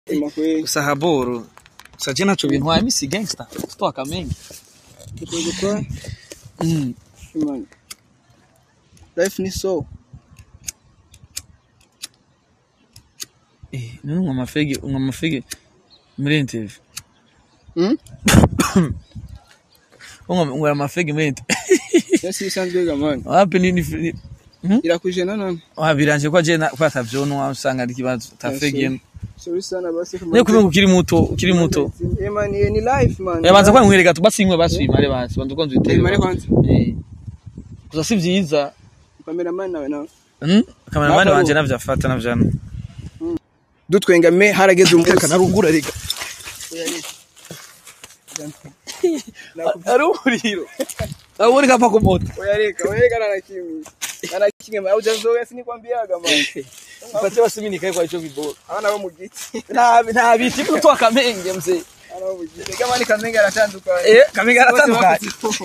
Sema kweli. gusa haboro gusa je naco bintwaye misi gangster stoa kamenge Tukwege kwa mm. man. Life ni so. eh none unywa amafege unywa amafege muri interview Hmm? unywa unywa amafege muri interview Yes, isanzwe ga man. wapi nini ni- Irakuje none. Ah, biranje ko je na kwata vyonwa usanga ari kibazo tafege Sorry sana basi kama. ne kubenga ukiri muto ukiri muto Eh man, eh, ni life man. yabanza kwa nkwereka tu basi imwe baswimare basi banza kwanza Eh, utere mare kwanza. eh gusa si vyiza Cameraman nawe nawe. hmm kameramani Nako- wanje navyafata navyana Dutwengame harageze umunsi. narungura rega ari umuriro abone kapa ku moto Oyareka, oyareka na kimi. Ana kimwe au jazoea sinikwambiaga man. ufate basi mimi nikae kwa hicho viboro Ana bo mu giti. nta nta biti kutoa kamenge mzee Ana bo mu giti. Kama ni kamenga aratandukanye. eh kamenge aratandukanye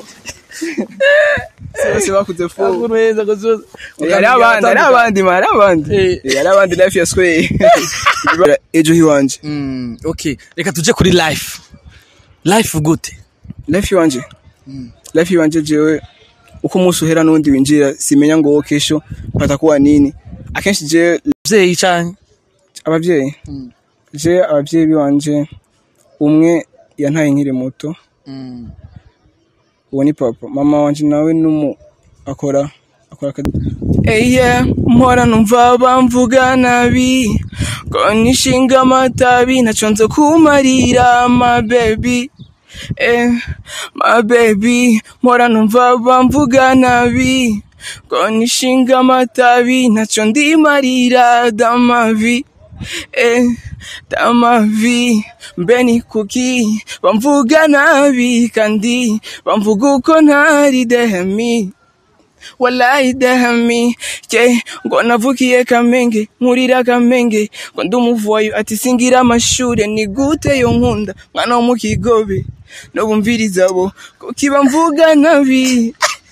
Bose bakuze fu. akunweza kuzo Yari abandi, yari abandi, man, yari abandi. Eh. Yari abandi life ya square. Ejo hiwanje. mm okay reka tuje kuri life life gute Life iwanje. Life iwanje jewe uko umunsi uhera n'undi winjira simenya ngo kesho patakuwa nini. Akenshi je mzee cyane abavyeyi. Je abavyeyi biwanje umwe yantaye nkiri muto. mm uwo ni papa mama wanje nawe numu akora akora akazi Eye mpora numva bamvuga nabi ko nishinga amatabi naco nzo kumarira my baby eh my baby mpora numva bamvuga nabi ko nishinga amatabi naco ndimarira damavi eh damavi mbeni kuki bamvuga nabi kandi bamvuga uko ntari dehemi wallahi dehemi je ngo navukiye kamenge nkurira kamenge ngo ndi umuvoyo ati singira amashure ni gute yo nkunda mwana wo mu kigobe no bumviriza bo kuki bamvuga nabi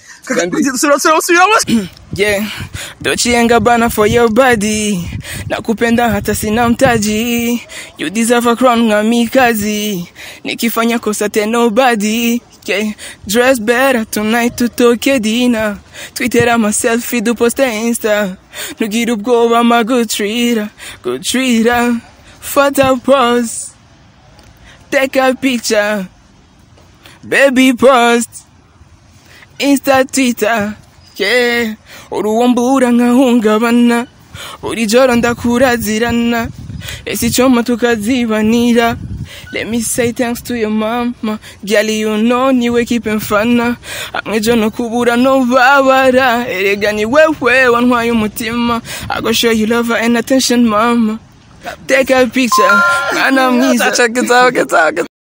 Yeah, dochienga bana for your body nakupenda hata sina mtaji you deserve a crown ngami kazi nikifanya kosa te nobody yeah, dress better tonight tutoke dina twitera maselfie duposte insta nugira ubwoba ma good treater good treater photo pose take a picture baby post insta twitter yeah uruwombura nkahungabana buri joro ndakurazirana ese icoma tukazibanira Let me say thanks to your mama Girl you know niwe kipe mfana Hamwe jo no kubura no babara Erega ni wewe wantwaye umutima I go show you love and attention mama Take a picture Mwana mwiza Check it out, get out, get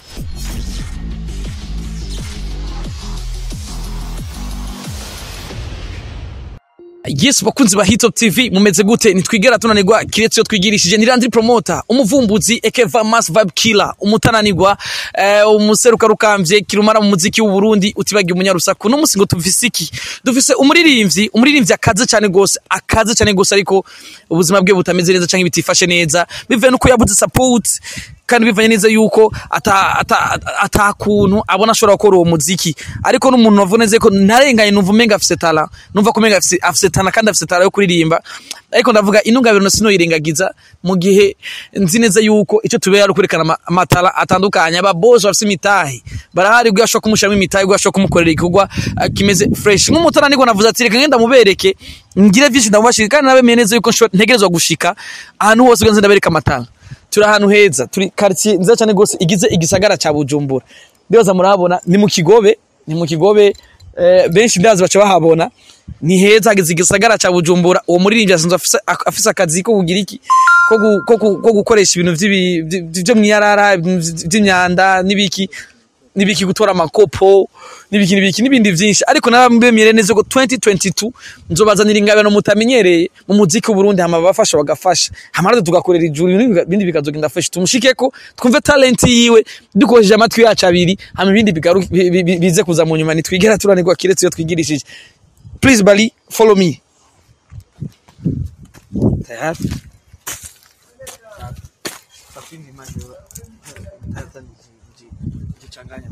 Yes bakunzi ba Hitop TV mumeze gute nitwigera tunanirwa kiretse yo twigirishije nirandri promoter umuvumbuzi Ekeva Mass Vibe Killer umutananirwa eh, umuseruka rukambye kirumara mu muziki w'u Burundi utibagiye umunyarusaku no musingo tuvise iki dufise umuririmbyi umuririmbyi akaze cyane gose akaze cyane gose ariko ubuzima bwe butameze neza canke bitifashe neza bivuye nuko yabuze support kandi bivanye neza yuko ata ata ata kuntu abona ashobora gukora uwo muziki ariko n'umuntu wavuneze ko ntarenganye numva umenga afise tala numva ko umenga afise afise tala kandi afise tala yo kuririmba ariko ndavuga intungabiro sinoyirengagiza mu gihe nzi neza yuko icyo tubera ari kwerekana ama- amatala atandukanye aba boss bafise imitahe barahari ubwo ashobora kumushiramo imitahe ubwo ashobora kumukorera igikorwa ah, kimeze fresh nk'umutara niko navuze ati reka ngenda mubereke ngire vyinshi ndamubashika kandi nabemeye neza yuko nshobora- ntegerezwa gushika ahantu hose ubwo nzi ndabereka amatala turi ahantu heza turi quartier nziza cyane gose igize igisagara ca Bujumbura ndibaza murahabona ni mu Kigobe ni mu Kigobe eh, benshi ndazi baca bahabona ni heza hageze igisagara ca Bujumbura uwo muririmbyi asanzwe afise ak- afise akazi ko kugira iki ko gu- ko gu- ko gukoresha ibintu vy'ibi- vy- vyo mwiyarara vy'imyanda n'ibiki n'ibiki gutora amakopo n'ibiki n'ibiki n'ibindi vyinshi ariko nabambemere neza ko 2022 nzobazanira ingabano mutamenyereye mu muziki w'u Burundi hama bafasha bagafasha hama natwe tugakorera ijuru ibindi ibindi bikazogenda fresh tumushikeko twumve talent yiwe dukoresheje amatwi yacu abiri hama ibindi bigaru- bi- bi- bi- bize kuza mu nyuma nitwigera turanirwa kiretse iyo twigirishije please bali follow me tayari lakini maji hata nijichanganya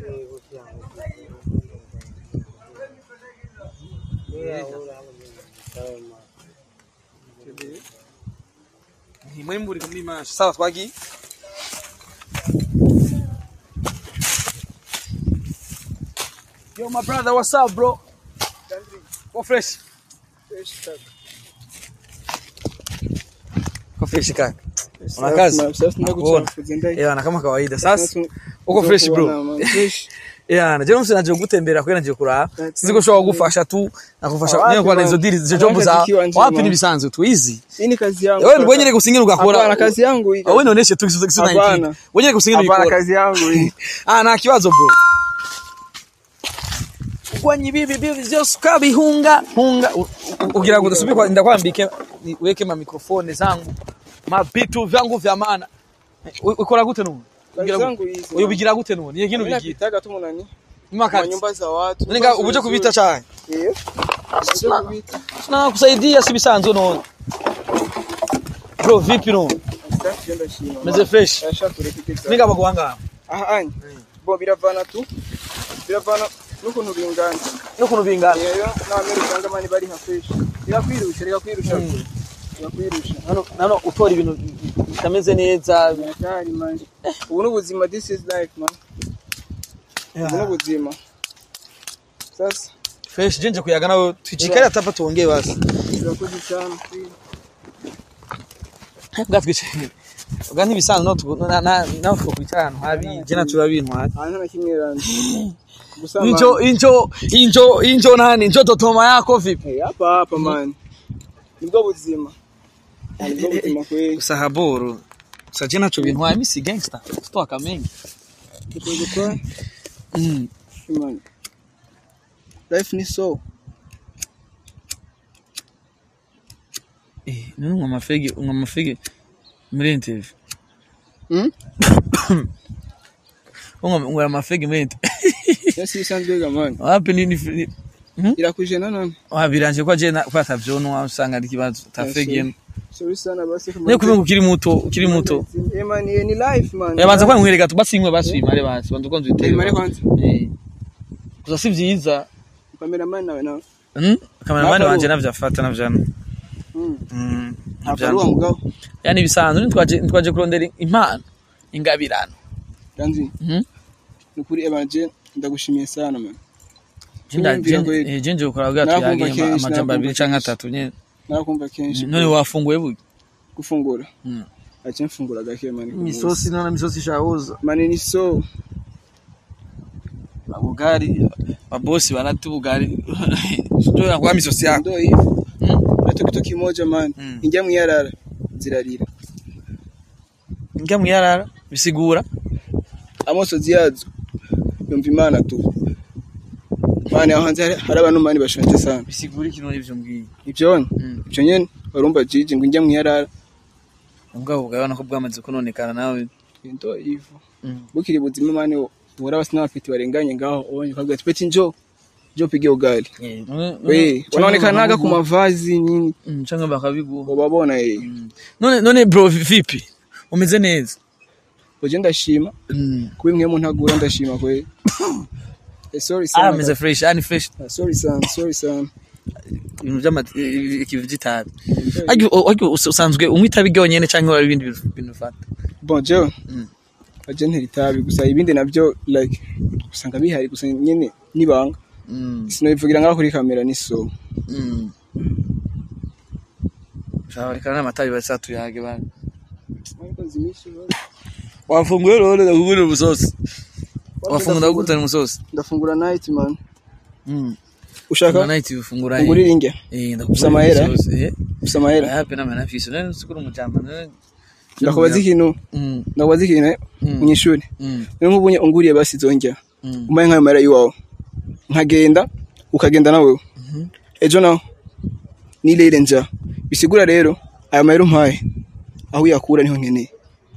ni mwembu uri muri mashi sawa twagiye Yo my brother what's up bro Go fresh Go fresh kaka Una kazi? Yeah, na kama kawaida. Sasa uko fresh bro. Yeah, na jeno msina nje gutembera kwenda nje kuraba. Sinzi ko shobora kugufasha tu nakufasha Wapi, nyewe kwa man? izo deal izo Nataka job za zikiwa nje, wapi man. ni bisanzwe tu easy. Hii ni kazi yangu. Wewe kaka. wenyere gusingira ugakora. Hapana, kazi yangu hii. Wewe noneshe tu kisu kisu Hapana. 19. Wenyere gusingira Hapana, ubikora. kazi yangu hii. Ah, nta kibazo bro. Kwenye bibi bibi vyose ukabihunga hunga U- u- ugira ngo ndasubikwa ndakwambike ni- weke ma mikrofone zangu mabitu vyangu vya maana U- ukora gute nubu Kazi Ugira zangu gute? hizi. uyu bigira gute nubu niye kintu Mimi bigira napitaga tu munani. Kwa mwaka nyumba za watu. ninga ubuje kubita cyane Eh. Ubuje kubita. na kusaidia si bisanzwe none bro vipi no Sasa ndio shima. meze fresh Asha kureka ninga bagwanga Aha anye. Bo biravana tu. Biravana n'ukuntu bingana. no kuno bingana Rero n'abamere usanga mani bari nka fresh. Birakwirusha, birakwirusha. Birakwirusha. nano nano utora ibintu bitameze neza Hatari man. Ubu ni ubuzima this is life man. Ubu ni ubuzima. Sasa fresh jenje kuyaga nawe tujikare atapa tuongee basi turakoze cyane. bwatwice bwa ntibisanzwe no tu- na na nawe twokwicara ahantu habi je nacu babintwara Ahantu na kimwe randi. Gusa injo injo injo injo nani injo totoma yako vipi Hey, hapa hapa man. Nibwo buzima. Nibwo buzima kweli. gusa haboro gusa je nacu bintwara misi gangster sitoka mengi Tukoze kwa mm. man. Life ni so. eh none ngwa mafege ngwa mafege muri interview Hmm? ngwa ngwa mafege muri interview Yes, isanzwe ga man. wapi nini ni- Irakuje nanone. wabiranje kwa je na kwata vyonwa usanga ari kibazo tafege Sorry sana basi kama. ne kumenga ukiri muto ukiri muto Eh man, eh, ni life man. yabanza kwa nkwereka tu basi imwe basi imare basi banza kwanza Eh, utere mare kwanza. eh gusa si vyiza Cameraman nawe nawe. mm kameramani Nakaruha. wanje navyafata navyana Hmm. mm Akaruwa mugabo. yani bisanzwe ntwaje ntwaje kurondera impano ingabirano Ganzi. mhm Nukuri ebanje ndagushimiye sana man. jinda Kumvira kweli. jinje ukora bwa Nakumva tuyage kenshi, amajambo abiri nakumva canke kenshi. atatu nyene Nakumva kenshi. none wafunguye bugi gufungura. Mm. Acha mfungura gake man. misosi nona misosi shahuza Man ni so. ubugari mabosi banati ubugari sio na kwa misosi yako Ndio hivyo. Mm. Hata kitu kimoja man. Mm. Ingia mwiyarara zirarira. njya muyarara bisigura Amosozi yazo. Yumva imana tu. Mani aho hanze hari- hari abantu mani bashonje sana. bisigura ikintu n'ivyo mbwiye Ibyo ni. Mm. Ibyo nyene barumva jiji ngo ingia mwiyarara. ubwabo bwabona ko bwamaze kunonekana nawe Ndio hivyo. Mm. Bukiri buzima mani ubura basi n'abafite barenganye ngaho onye ukavuga ati peti njo njo pige ugali. Eh, none- We, none- wanaonekanaga ku none- mavazi nini Mm, canke bakabiguha ubabona eh. Mm. none none bro vipi umeze neza Oje ndashima Mm. kuba imwe mu ntagura ndashima kwe. Eh, sorry ah sana. meze fresh ani fresh Ah, Sorry sana, sorry sana. ibintu by'ama ikivu gitabi ariko ariko usanzwe unywa itabi ryonyene canke wari ibindi bintu bintu ufata Bon, jewe Mm. aje ntera itabi gusa ibindi nabyo like usanga bihari gusa nyene nibanga Mm. sinobivugira ngaho kuri kamera ni so Mm. shabarikana n'amatabi basa tuyage bana wafunguye rero ndakugurira umusosi wafungura gute umusosi ndafungura night man mm ushaka night ufungura ungurira inge eh Ufise amahera? umusosi eh ufise amahera yape na manafisi none sikuru mujamba none ndakubaza ikintu mm ndakubaza ikintu eh, Mm. munyishuri mm niyo nk'ubunye unguriye basi zonjya mm umpaye nk'ayo mahera y'iwawe nkagenda ukagenda nawe Mhm. ejo naho nirere nja bisigura rero aya mahera umpaye aho uyakura niho nkeneye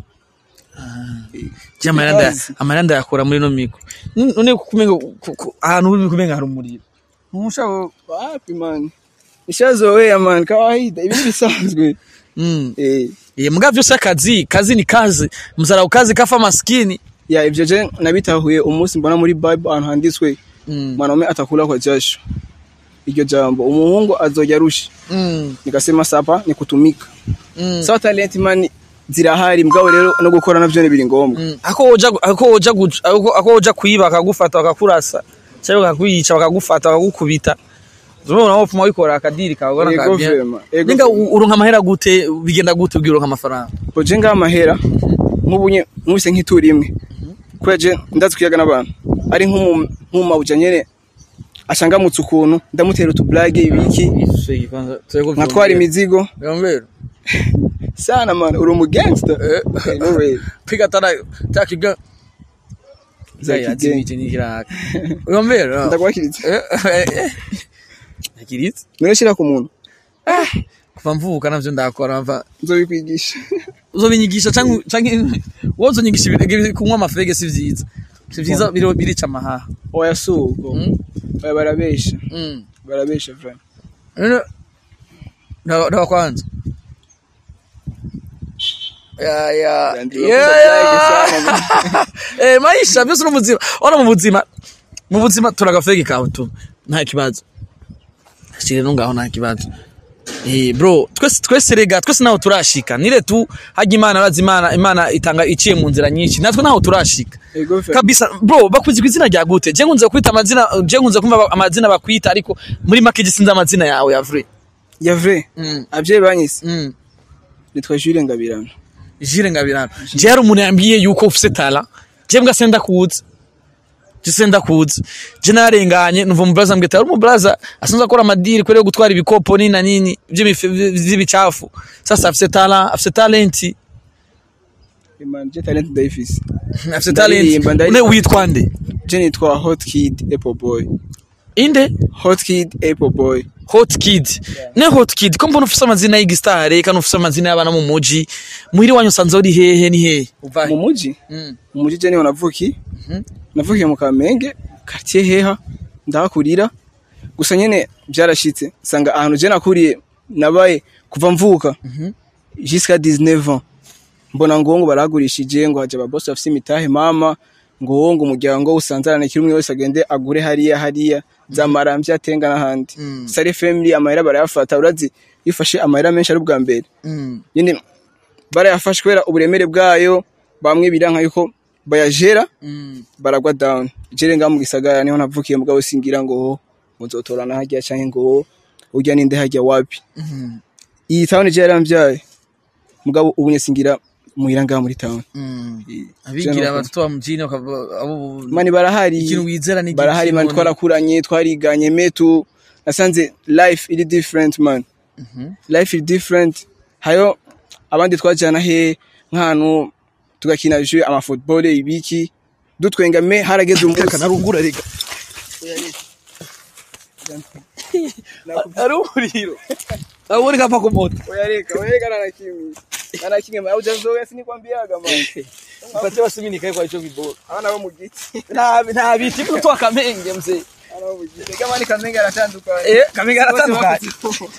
je amaranda Kazi. amaranda yakora muri no miko none kumenga ahantu uri kumenga hari umuriro ntushaka wapi man nishazoea man kawaida ibi ni bisanzwe mm eh Eh, muga vyose akazi kazi ni kazi mzarau kazi kafa maskini ya ivyo je nabitahuye umunsi mbona muri bible ahantu handitswe mm. mwanaume atakula kwa jasho iryo jambo umuhungu azoja arusha Mm. nikasema sapa ni kutumika Mm. sawa talent man zirahari mugabo rero no gukora navyo ni biri ngombwa Mm. ako woja ako woja guca- ako ako woja kwiba akagufata bakakurasa cyangwa bakakwica bakagufata bakagukubita Urabona nawe upfuma wikora akadiri kawe ubona Ego kabya. vema, ego Ninga vema. u- uronka amahera gute bigenda gute ubwira uronka amafaranga Oje ngaha amahera nk'ubunye nkubise nk'itura imwe kubera je ndazi kuyaga n'abantu ari nk'umu- nk'umumabuja nyene ashangamutse ukuntu ndamutera utublage ibiki nkatwara imizigo Gambero. sana man uri umugangster Eh. Eh, no way Piga tara takiga. Za Zaya kigenga. zimije ni kiraka. Gambero. ndakwakiritse Akiritse. none shira ku muntu Kuva mvuka navyo ndakora mva nzobikwigisha uzobinyigisha canke canke wozonyigisha ibirege kunywa amafege si vyiza. Si vyiza biro birica amahaha. oya suko Mm. oya barabesha Mm. barabesha vraiment None ndawa ndawa kwanza. Ya ya. Yandi Ya bakunda ya. sana, Eh maisha byose no muzima. Ora mu buzima. Mu buzima turagafege kawe tu. Nta kibazo. Shire no ngaho nta kibazo. Eh bro, twese twese rega, twese naho turashika. Nire tu hajya Imana arazi Imana, Imana itanga iciye mu nzira nyinshi. Natwe naho turashika. ego fe kabisa bro bakuzi kwizina rya gute je nkunze kwita amazina je nkunze kumva amazina bakwita ariko muri make gisinza amazina yawe ya vrai ya vrai mm. abyeyi banyise mm. nitwa Jules Ngabirano jire ngabirana je hari umuntu yambwiye yuko ufise tala je mbwa senda kuza je senda kuza je narenganye numva mu blaza mbwita ari mu blaza asanzwe akora amadiri kwere gutwara ibikopo nini na nini by'ibicafu sasa afise tala afise talenti Imana je talent ndayifise afise talenti Ndaririmba, une ndaririmba. witwa nde je nitwa Hot Kid Apple Boy inde Hot Kid Apple Boy Hot Kid. Ne Hot Kid, ko mbona ufise amazina y'igistare kandi ufise amazina y'abana mu muji. Muhiri wanyu usanze uri hehe ni hehe? Uvahe? mu muji Mm. mu muji je niho navuki Mhm. navukiye mu Kamenge quartier heha ndahakurira gusa nyene byarashitse sanga ahantu je nakuriye nabaye kuva mvuka Mhm. jusqu'à 19 ans mbona ngo ngo baragurishije ngo haje ababosi bafise imitahe mama ngo ngo umuryango usanzarane kiri umwe wese agende agure hariya hariya zamaramvya atenga n'ahandi Mm. sare family amahera barayafata urazi yifashe amahera menshi ari ubwa mbere Mm. nyine barayafashe kubera uburemere bwayo bamwe biranka yuko bayajera Mm. baragwa down jere ngaho mu gisagara niho navukiye mugabo singira ngo muzotorana harya canke ngo urya ninde harya wapi Mhm. iyi town je yaramvyaye mugabo ubu nye singira muhira ngaho muri town Mm. Je Abigira nuko. abatoto ba mjini bakava abo mani barahari ikintu wizera ni barahari mani twarakuranye twariganye metu nasanze life iri different man Mhm. life is different hayo abandi twajana he nk'ahantu tugakina jeu ama football ibiki dutwenga me harageze umunsi narungura rega. Ari umuriro. Abo uri kapa ku moto. oyareka oyareka nana kimwe nana kimwe ma ujazoya sinikwambiaga man Mpate basimini kai kwa hicho kiboro. abana bo mu giti Na na biti mtu akamenge mzee. abana bo mu giti kama ni kamenga aratandukanye Eh, kamenge aratandukanye.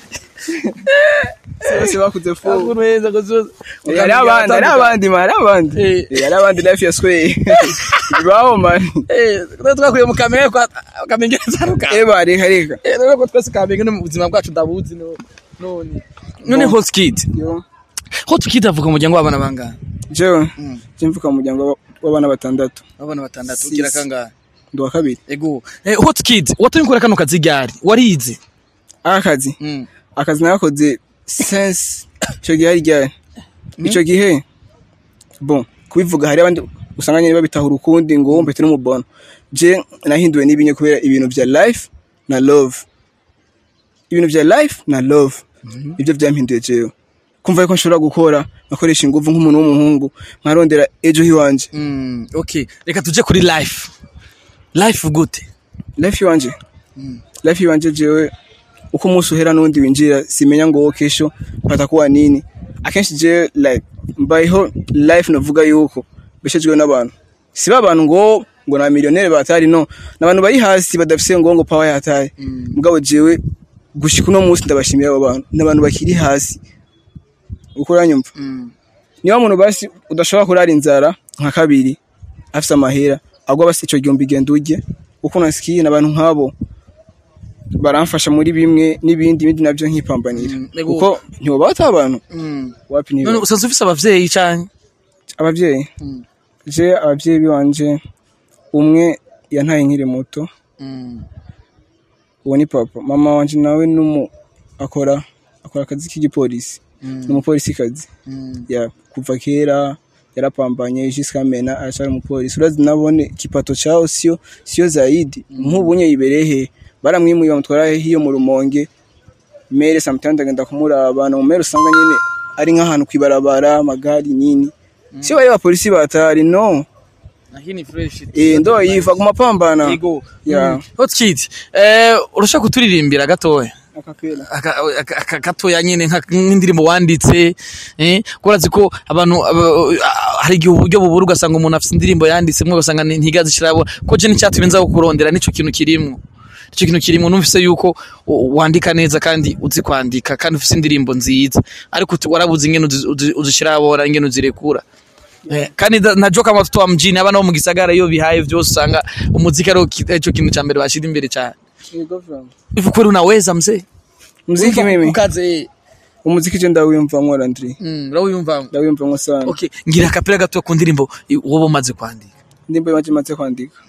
bose bakuze fu Aguru heza gozo. hari abandi hari abandi man hari abandi Eh. Eh, hari abandi life ya sway bibaho man Eh, twa twakuye mu kamenge kwa kamenge aratandukanye. eba reka reka Eh, rero ko twese kamenge no mu buzima bwacu ndabuzi no none. None Bon. Hot Kid. yo Hot Kid avuga mu muryango w'abana bangana. jewe Mm. je mvuka mu muryango wa- w'abana batandatu Abana batandatu Six. ugira kangahe? ndi uwa kabiri Ego. Eh, Hot Kid, watumye ukora kano kazi ryari? Warize? akazi Mm. akazi nagakoze sense icyo gihe hari ryari icyo gihe bon kubivuga hari abandi usanga nyine babitahura ukundi ngo wumve turi umubona je nahinduwe n'ibinye kubera ibintu vya life na love ibintu vya life na love ibyo byampinduye jewe kumva yuko nshobora gukora nkakoresha ingufu nk'umuntu w'umuhungu nkarondera ejo hiwanje Mm, okay. Reka tuje kuri life. Life gute? life iwanje life iwanje jewe uko umunsi uhera n'undi winjira simenya ngo wowe kesho patakuwa nini akenshi jewe like mbayeho life navuga yuko beshejwe n'abantu si ba bantu ngo ngo na miliyoneri batari no n'abantu bari hasi badafise ngo ngo power yataye mugabo jewe gushika uno munsi ndabashimira abo bantu n'abantu bakiri hasi uko uranyumva niba muntu basi udashobora kurara inzara nka kabiri afise amahera agwa basi ico gihumbi genda urye uko nasikiye n'abantu nk'abo baramfasha muri bimwe n'ibindi ibindi navyo nkipambanira Mm, ego. kuko ntiwoba ata abantu wapi none niba usanzwe ufise abavyeyi canke abavyeyi je abavyeyi biwanje umwe yantaye nkiri muto uwo ni papa mama wanje nawe numu akora akora akazi k'igipolisi ni umupolisi kazi ya kuva kera yarapambanye jusqu'à maintenant aracari umupolisi urazi nabone kipato chao sio sio zaidi nk'ubunye iberehe baramwimuye bamutwara hiyo mu rumonge mere sometimes agenda kumuraba no mere usanga nyene ari nk'ahantu kwibarabara amagari nini sio bari bapolisi batari no Lakini fresh. eh ndo yiva kumapambana Ego. ya Mm. Hot Kid, eh urashaka kuturirimbira gatoya? akapela Aka- aka- aka- gatoya nyene nka- nk'indirimbo wanditse eh kurazi ko abantu aba- ah, hari igihe uburyo bubura ugasanga umuntu afite indirimbo yanditse mwe ugasanga ni- ntigazi shirabo ko je nicyatumye nza kukurondera nico kintu kirimwo ico kintu kirimwo numvise yuko u- wandika neza kandi uzi kwandika kandi ufise indirimbo nziza ariko uti- warabuze ingene uzi- uzi- uzishirabora ingene uzirekura Eh, kandi da- najua kama watoto wa mjini abana bo mu gisagara iyo bihaye vyose usanga umuziki ari ico kintu ca mbere bashira imbere cyane hivi kweli unaweza mzee muziki mimi ukaze umuziki je ndawiyumvamwo Landry Mm, urawiyumvamo ndawiyumvamwo sana okay ngira akapira gato ku ndirimbo i- wowe umaze kwandika ndimbo yanje maze kwandika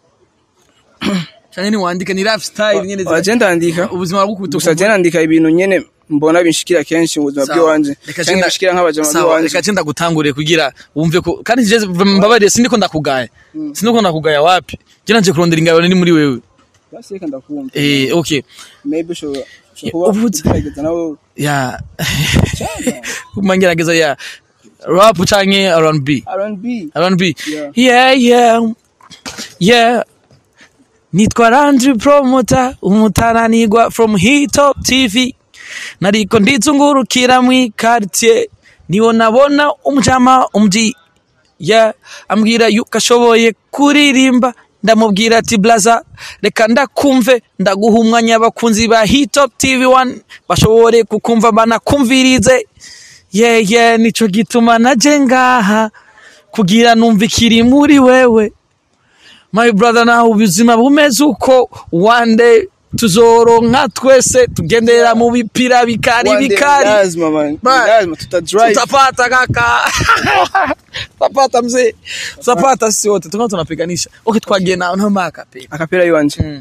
cyane ni wandika ni rap style nyene zira- waje ndandika ubuzima bw'ukubuto gusa je nandika ibintu nyene mbona binshikira kenshi mu buzima bw'iwanje canke bishikira nk'abajama b'iwanje reka cenda gutanguriye kugira wumve ko kandi je mbabariye sindiko ndakugaya sindiko ndakugaya wapi je nanje kurondera ingabo ni muri wewe basi reka ndakumva eh okay maybe ushobora Yeah, ushobora kuba uvuze- ugerageza nawe ya kumangerageza ya rap canke R&B R&B R&B Yeah. yeah yeah yeah nitwa Landry Promoter umutananirwa from Hitop TV nariko ndizungurukira mwi quartier niwo nabona umujama umji yeah ambwira yuko ashoboye kuririmba ndamubwira ati blaza reka ndakumve ndaguha umwanya abakunzi ba Hitop TV 1 bashobore kukumva banakumvirize yeah yeah nico gituma naje ngaha kugira numva ikiri muri wewe my brother nawe ubuzima bumeze uko one day tuzoronka twese tugendera mu bipira bikari One day bikari lazima man Man. lazima tutadrive tutapata kaka tutapata mzee tutapata sisi wote tukao tunapiganisha okay twagiye na na maka pe akapera yiwanje Mm.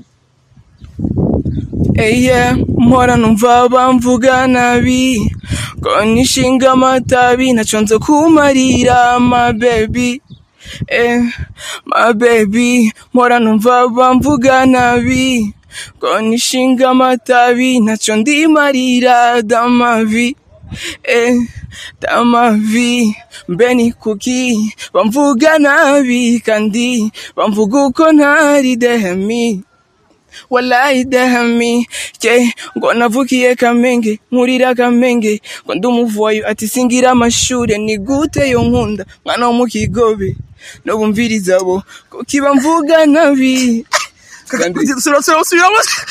Eye, mpora numva bamvuga nabi ko nishinga amatabi naco nzo kumarira my baby eh, my baby mpora numva bamvuga nabi ko nishinga amatabi naco ndimarira damavi eh, damavi mbe ni kuki bamvuga nabi kandi bamvuga uko ntari dehemi wallahi dahami je ngo navukiye kamenge nkurira kamenge ngo ndi umuvuwayo ati singira amashure ni gute yo nkunda mwana wo mu kigobe no bumviriza bo kukiba mvuga nabi Kandi- sura sura sura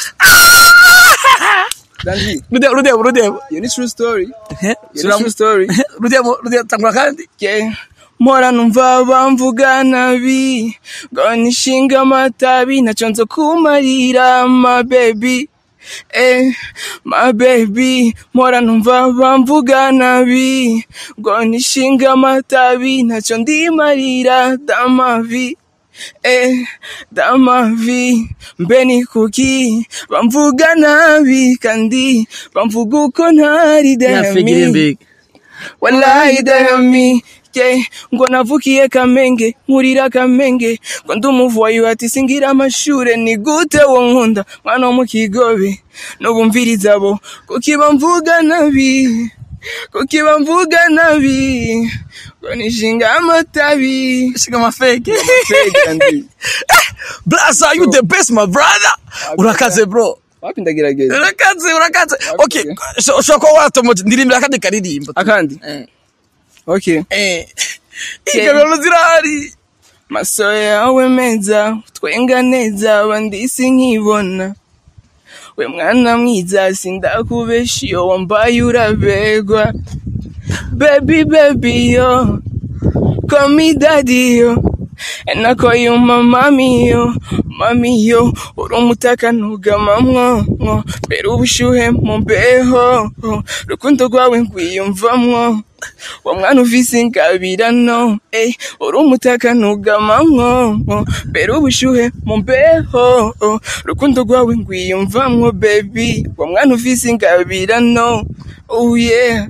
Dandy, rudebo rudebo rudebo iyo ni true story iyo ni sura true story rudebo rudebo tangura kandi je mpora numva bamvuga nabi ngo nishinga amatabi naco nzo kumarira my baby Eh, my baby, mpora numva bamvuga nabi ngo nishinga amatabi naco ndimarira damavi eh, damavi mbe ni kuki bamvuga nabi kandi bamvuga uko ntari yafegire demi mbega wallahi dahami je ngo navukiye kamenge nkurira kamenge ngo ndi umuvuwayo ati singira amashure ni gute wo nkunda mwana wo mu kigobe n'ubumviriza bo kukiba mvuga nabi kukiba mvuga nabi ngo nishinga amatabi shiga mafeke Fake and- blaza you the best my brother urakaze bro wapi ndagerageza urakaze urakaze okay sho- ushobora kuba watomoje ndirimbira akandi karirimbo akandi eh okay eh ingabiro zirahari maso yawe meza twenga neza abandi sinkibona we mwana mwiza sindakubesha iyo wambaye urabegwa Baby, baby, yo. Call me daddy, yo. And I call you my mommy, yo. Mami, yo. Uri umutaka ntugamamwo, mwo. Mbere ubushuhe mu mbeho. Rukundo rwawe nkwiyumvamwo. Wa mwana uvise ingabirano, ey. Uri umutaka ntugamamwo, mwo. Mbere ubushuhe mu mbeho. Rukundo rwawe nkwiyumvamwo, baby. Wa mwana uvise ingabirano. Oh yeah.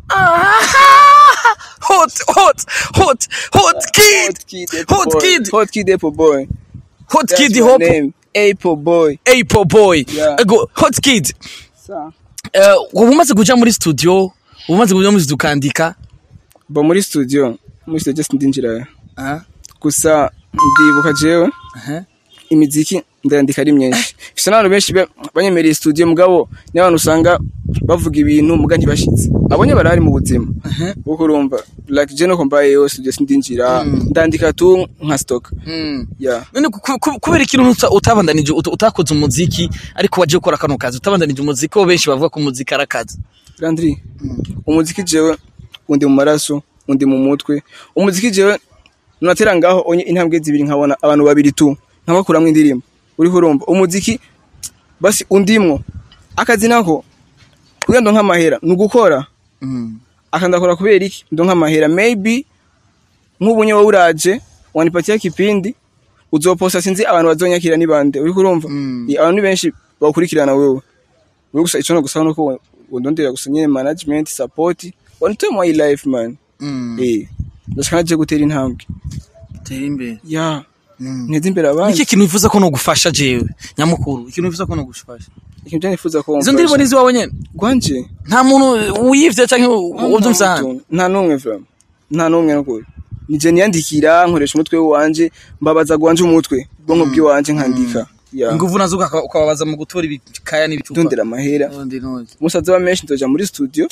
Ah, hot, hot, hot, hot kid, hot boy. kid, Hot kid Apple boy. hot That's kid, my hop, name. Apple boy. Apple boy, Yeah. Ego, hot kid. Sa. Eh, uba umaze kuja muri studio, uba umaze kuja muri studio ukandika. Bo muri studio, muri studio just ndinjira. Ah, Gusa ndibuka jewe aha. imiziki ndandika ari myinshi. Fisa n'abantu benshi be- banyemereye studio mugabo ni abantu usanga bavuga ibintu muga ntibashitse. Abonye barahari mu buzima. Uko urumva like je no kombaye studio sindinjira ndandika tu nka stock. Mm. Yeah. None ku- ku- kubera ikintu uta- utabandanije ut- utakoze umuziki ariko waje gukora kano kazi utabandanije umuziki ko benshi bavuga ko umuziki ari akazi Landry, umuziki jewe undi mu maraso undi mu mutwe umuziki jewe nunatera ngaho onye intambwe zibiri nkabona abantu babiri tu nkabakuramwo indirimbo uriho urumva umuziki basi undimwo akazi nako kugira ndo nk'amahera ni ugukora akandakora kubera iki ndo nk'amahera maybe nk'ubunye wowe uraje wanipatia kipindi uzoposta sinzi abantu bazonyakira ni bande uriko urumva Mm. Iya, abantu ni benshi bakurikirana wewe wewe gusa ico no gusa nuko wondondera gusa nyene management support on to my life man eh ndashaka je gutera intambwe tera imbere ya nteze imbere abandi niki kintu wifuza ko nogufasha jewe nyamukuru ikintu wifuza ko nogufasha ikintu cyane nifuza ko izo ndirimbo nizi wawe nyene gwanje nta muntu wiyivye canke uvyumsana nta numwe vraiment nta numwe nukuri nije niyandikira nkoresha umutwe wanje mbabaza gwanje umutwe bwonko bwiwanje nkandika ya inguvu nazo ukaka- ukababaza mu gutora ibikaya n'ibicupa ndondera amahera Undi n'undi. umusaza wa menshi ndoja muri studio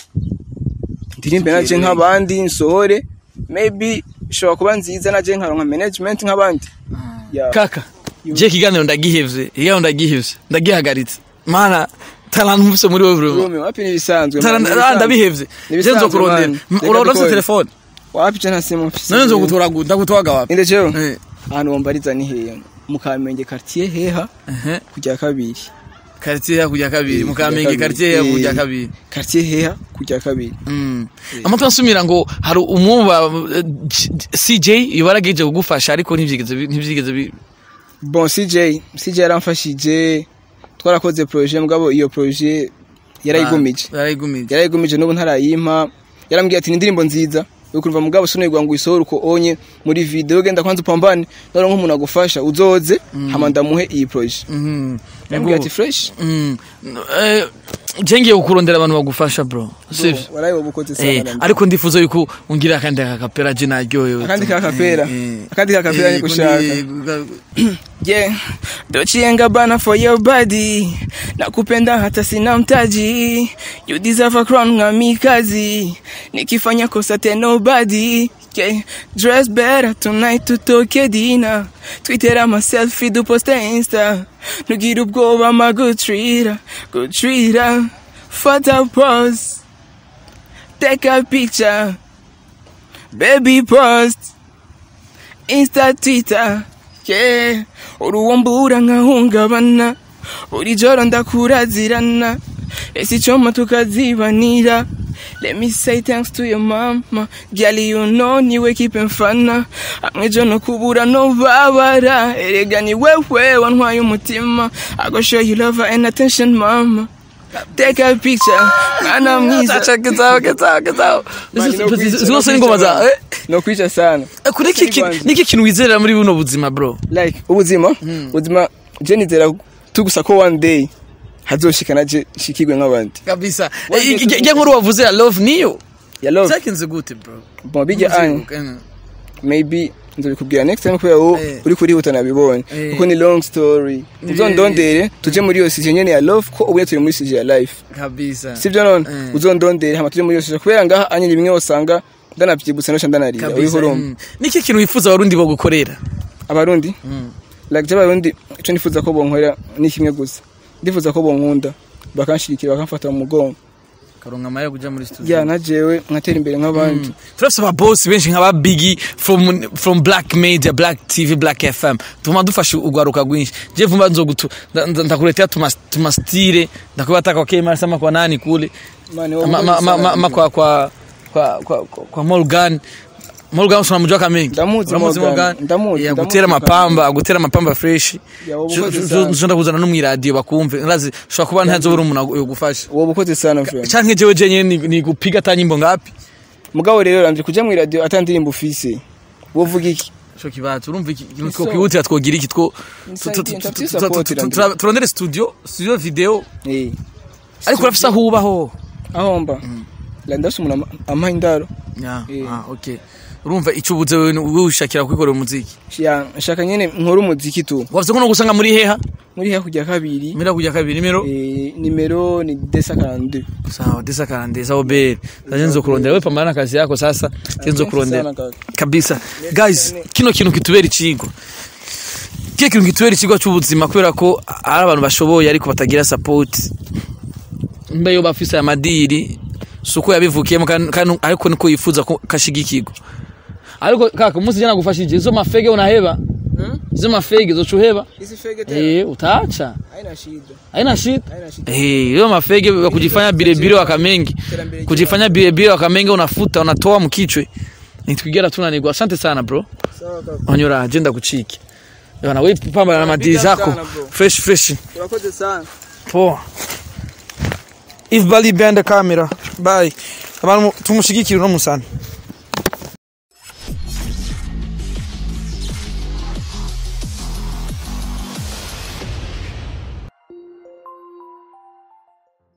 ndirimbe naje nk'abandi nsohore maybe ishobora kuba nziza naje nkaronka management nk'abandi ya kaka je ikiganiro ndagihevye ikiganiro ndagihevye ndagihagaritse mana tarantu mfise muri wewe bro Rome wapi nibisanzwe man, nibisanzwe. Taran- ndabihevye je Nibisanzwe, nzokurondera man. M- Reka urarose dukore. telefone wapi je nta simu mfise none nzogutora gu- ndagutwaga wapi inde jewe Eh, ahantu wombariza ni hehe mu Kamenge quartier heha ehe. kujya kabiri quartier ya kujya kabiri Eh, mu kujya kamenge kabiri. quartier ya Eh. kujya kabiri quartier heha kujya kabiri Mm. amatwi ansumira ngo hari umwumva eh, J- CJ yobarageje kugufasha ariko ntivyigeze bi- ntivyigeze bi- bon CJ CJ yaramfashije twarakoze projet mugabo iyo projet yarayigumije yarayigumije yarayigumije n'ubu ntarayimpa yarambwiye ati ni indirimbo nziza ukumva mugabo sinigwa ngo uyisohore uko onye muri video genda kwanza upambane none nk'umuntu agufasha uzoze hama ndamuhe iyi projet Mhm. yambwiye ati fresh Mm. Eh, je ngiye kukurondera abantu bagufasha bro sivyo waraye wabukoze Eh, sana ariko ndifuza yuko ungira akandi kakapera je naryohewe akandi tu. ka kapera Eh, eh. akandi ka kapera Eh, ni gushaka kundi- Yeah, Dolce and Gabbana for your body. Nakupenda hata sina mtaji. You deserve a crown ngami kazi. Nikifanya kosa tena nobody. Yeah, dress better tonight tutoke dina. Twitter ama selfie du posta Insta. Nugira ubwoba ma good treater. Good treater. Photo pose. Take a picture. Baby post. Insta Twitter yeah. uruwombura nkahungabana buri joro ndakurazirana ese icoma tukazibanira Let me say thanks to your mama Girl you know niwe kipe mfana Hamwe jo no kubura no babara Erega ni wewe wantwaye umutima I go show you love and attention mama Take a picture Mwana mwiza Acha kizao kizao kizao Mani, no kwica, no zose kwica, ngoma za man. eh? no kwica sana Eh, kuri iki kintu- Kwanza. niki kintu wizerera muri buno buzima bro like ubuzima ubuzima je nizera tugusa ko one day hazoshika naje shikirwe nk'abandi kabisa One day Eh, ijya nkuru wavuze ya love niyo ya love zakinze gute bro bon bijya anye Mm. maybe nzobikubwira next time kubera wowe Eh. uri kurihuta nabibonye Eh. kuko ni long story uzondondere tuje muri iyo sije nyene ya love ko ubuye turi muri sije ya life kabisa sivyo none Eh. uzondondere hama tuje muri iyo sije kubera ngaha anye bimwe usanga ndanavyibutse nosha ndanarira uri kabisa hurumba mm. niki kintu wifuza abarundi bo gukorera abarundi like je abarundi ico nifuza ko bonkorera ni kimwe gusa ndifuza ko bonkunda bakanshirikira bakamfata mu mugongo karonka amaya kuja muri studio ya na jewe nkatera imbere nk'abandi turafise ababosi benshi nk'aba bigi from, from black media black tv black fm tuma dufashe urwaruka rwinshi je vumba nzogutu nda- nda- ndakuletea tumas- tumastire ndakubataka kwa kema sama kwa nani kule Mane, ma, wabukoze ma, ma, ma, sana. ma kwa kwa kwa kwa, kwa, kwa Morgan Morgan usana mujwa kamengi Ndamuzi Uramuzi Morgan. Ndamuzi, ya ndamuzi gutera Morgan. amapamba gutera amapamba fresh Ya, wabukoze sana. nshobora kuzana no mwiradiyo bakumve nrazi shobora kuba ntazobura umuntu yogufasha wowe ukoze sana friend canke jewe jenyene ni, ni gupiga atanyimbo ngapi mugabo rero ranje kuja mu radio atandirimbo ufise wovuga iki Sho kibazo urumva iki kintu So- twokwihutira twogira iki two Inside tu- tu- Inter tu- Peace tu- support tu- tu- Irandura. tu- turondere studio studio video eh ariko urafise aho ubaho aho mba la ndasi umuntu ama- ampa indaro Ya, Eh. ah, okay urumva ico ubuze wewe wewe ushakira kwikorera umuziki ya nshaka nyene nkora umuziki tu wavuze ko no gusanga muri heha muri hakurya kabiri mira kujya kabiri nimero eh nimero ni 242 sawa desa karande sawa bere sasa nzo kurondera wewe pambana na kazi yako sasa nzo kurondera Sana kaka. kabisa guys kino kintu kitubera ikigo kiye kintu kitubera ikigo cy'ubuzima kubera ko ari abantu bashoboye ariko batagira support mbe yo bafise aya madiri suko yabivukiyemo kandi kandi- ariko niko yifuza ko kashigikirwa ariko kaka umunsi jana gufashije izo mafege unaheba izo mafege zo chuheba Hizi fege eh utaacha haina shida haina shida haina shida Eh, hiyo mafege wa kujifanya bilebile wakamengi kujifanya bilebile wakamengi unafuta unatoa mkichwe nitwigera tunanigwa asante sana bro sawa kaka onyora agenda kuchiki bana wewe pamba na madili zako sana, bro. fresh fresh urakoze sana poa if bali behind the camera bye abantu tumushigikire no musana